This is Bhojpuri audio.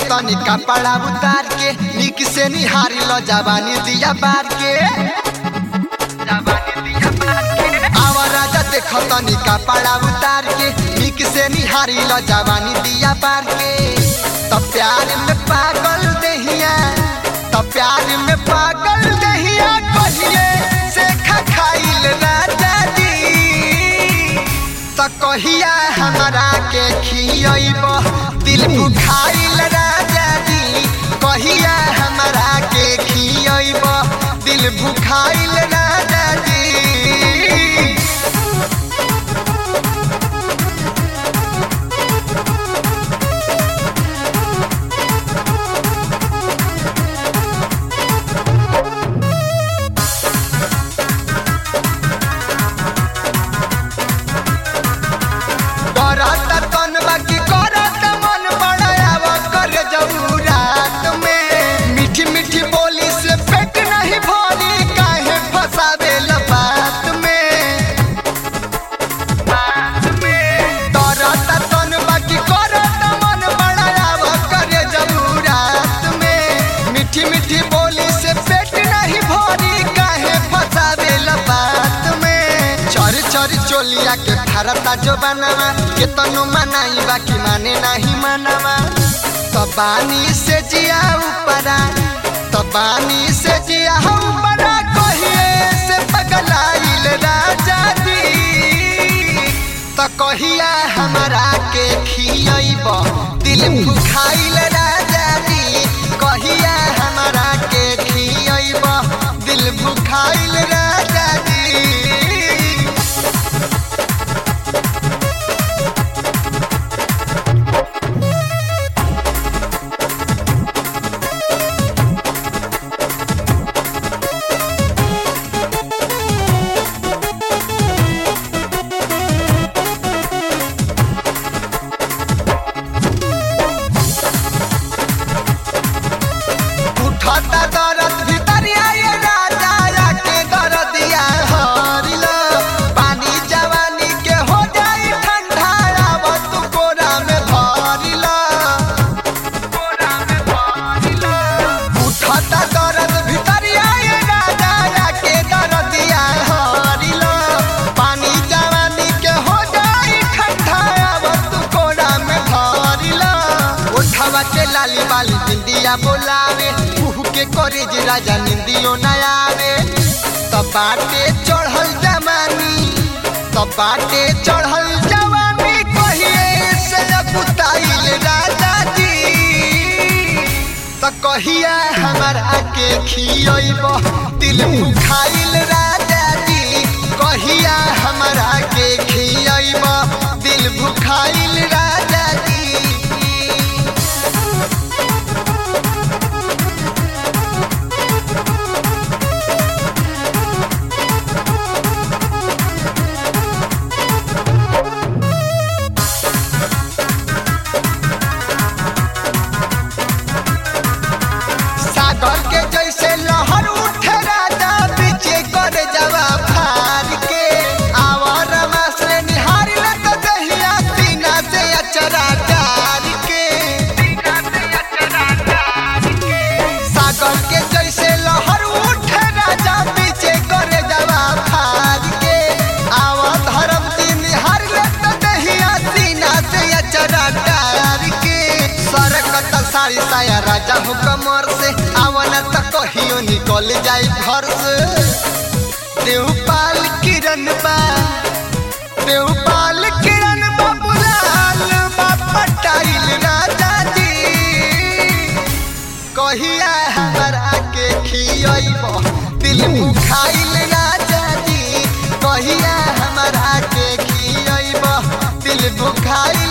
तनी कपड़ा उतार के निक से निहारी लो जवानी दिया बार के आवा राजा देख तनी कपड़ा उतार के निक से निहारी लो जवानी दिया बार के तब प्यार में पागल दहिया तब प्यार में पागल दहिया कहिए से खा खाइल राजा जी त कहिया हमरा के खियब दिल बुखाइल राजा जी कहिया हमरा के खियब दिल बुखाइल राजा जी करत तन बाकी करत मन बड़ाव कर जऊ रात में मीठी मीठी बोली से पेट नहीं भरी काहे फसावे बात में करत तन बाकी करत मन बड़ाव कर जऊ रात में मीठी मीठी बोली से पेट नहीं भरी काहे फसावे बात में चर चर चोलिया के भारता जो बनावा के तनु मनाई बाकी माने नहीं मनावा तबानी से जिया ऊपरा तबानी से जिया ऊपरा कहिए से पगलाइल राजा जी त कहिया हमरा के खियब दिल भुखाइल राजा जी कहिया हमरा के खियब दिल भुखाइल राजा जी उठता दरद भितरिया ये राजा या के दरदिया हरिला पानी जवानी के हो जाई ठंडा आव तू कोरा में भरिला कोरा में भरिला उठता दरद भितरिया ये राजा या के दरदिया हरिला पानी जवानी के हो जाई ठंडा आव तू कोरा में भरिला उठावा के लाली बाली बिंदिया बोलावे मुह के करे जे राजा निंदियो न आवे तब बाटे चढ़ल जवानी तब बाटे चढ़ल जवानी कहिए से कुताइल राजा जी त कहिया हमरा के खियब दिल भुखाइल राजा जी कहिया हमरा के खियब दिल भुखाइल राजा जी सागर के जैसे लहर उठे राजा पीछे कर जवा फार के आवर से निहार लग दहिया सीना से अचरा डार के सागर के जैसे लहर उठे राजा पीछे कर जवा फार के आवा धर्म दी निहार लग दहिया सीना से अचरा डार के सरकत सारी साया राजा हो कमर से आवन त कहियो निकल जाई घर से देवपाल किरण बा देवपाल किरण बा बुलाल बा पटाइल राजा जी कहिया हमरा के खियब दिल भुखाइल राजा जी कहिया हमरा के खियब दिल भुखाइल